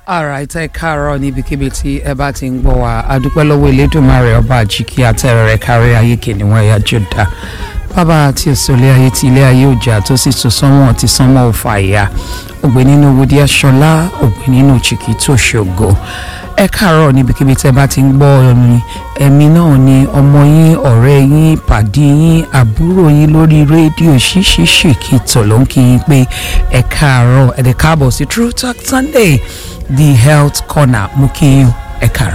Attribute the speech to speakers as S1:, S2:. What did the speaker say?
S1: alright ẹ káàárọ̀ níbikíbi tí ẹ bá ti ń gbọ́ wa adúpẹ́ lọ́wọ́ elédùnmarè ọba àjíkí àtẹ̀rẹ̀rẹ̀ kárí ayé kìnìún ẹ̀yà jọ̀dá bàbá àti òsòlé ayé tí ilé ayé òjà tó sì tún sánmọ̀ tí sánmọ̀ ò fà ya ògbé nínú wòdí aṣọlá ògbé nínú chìkì tó ṣògo ẹ káàárọ̀ níbikíbi tí ẹ bá ti ń gbọ́ orin ẹ̀mí náà ni ọmọ yín ọ̀rẹ́ yín pàdé yín àbúrò yín lórí rédíò ṣíṣíṣì kí tọ̀lọ́ ń kí yín pé ẹ káàárọ̀ ẹ dẹ̀ káàbọ̀ sí True Talk Sunday the health corner mú kí yín ẹ káàárọ̀.